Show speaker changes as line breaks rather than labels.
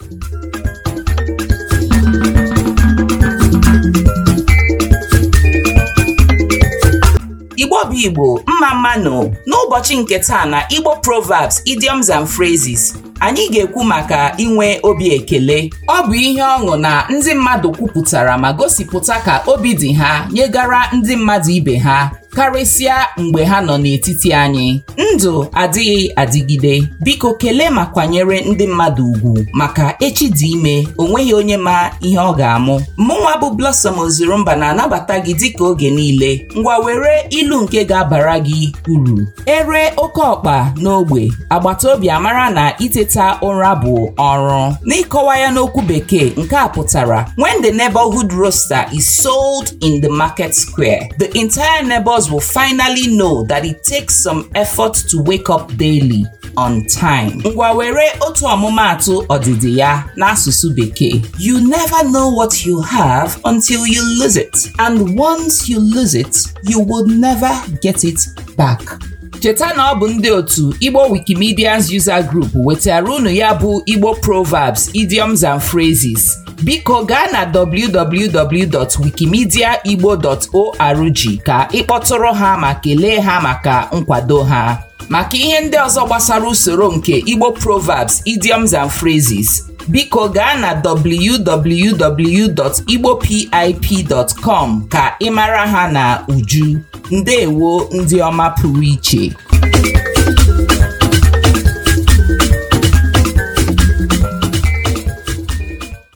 igbo bụ igbo mma mmanụ n'ụbọchị nke taa na igbo proverbs idioms and phrases anyị ga-ekwu maka inwe obi ekele ọ bụ ihe ọṅụ na ndị mmadụ kwupụtara ma gosipụta ka obi dị ha nyegara ndị mmadụ ibe ha karịsịa mgbe ha nọ n'etiti anyị ndụ adịghị adịgide biko kelee ma kwanyere ndị mmadụ ugwu maka echi dị ime onweghị onye ma ihe ọ ga-amụ mụnwa bụ Blossom Ozurumba na-anabata gị dịka oge niile ngwa were ilu nke ga-abara gị uru ere oke ọkpa n'ogbe agbata obi amara na iteta ụra bụ ọrụ n'ịkọwa ya n'okwu bekee nke a pụtara when the neighborhood roaster is sold in the market square the entire neighbors will finally know that it takes some effort to wake up daily on time. Ngwa were otu ọmụmaatụ ọdịdị ya n'asụsụ bekee. You never know what you have until you lose it. And once you lose it, you will never get it back. cheta na ọ bụ ndị otu Igbo Wikimedians User Group wetara unu ya bụ Igbo Proverbs, Idioms and Phrases. biko gaa na www.wikimediaigbo.org ka ịkpọtụrụ ha ma kelee ha maka nkwado ha maka ihe ndị ọzọ gbasara usoro nke Igbo Proverbs, Idioms and Phrases biko gaa na www.igbopip.com ka ị mara ha na uju ndewo ndị ọma pụrụ iche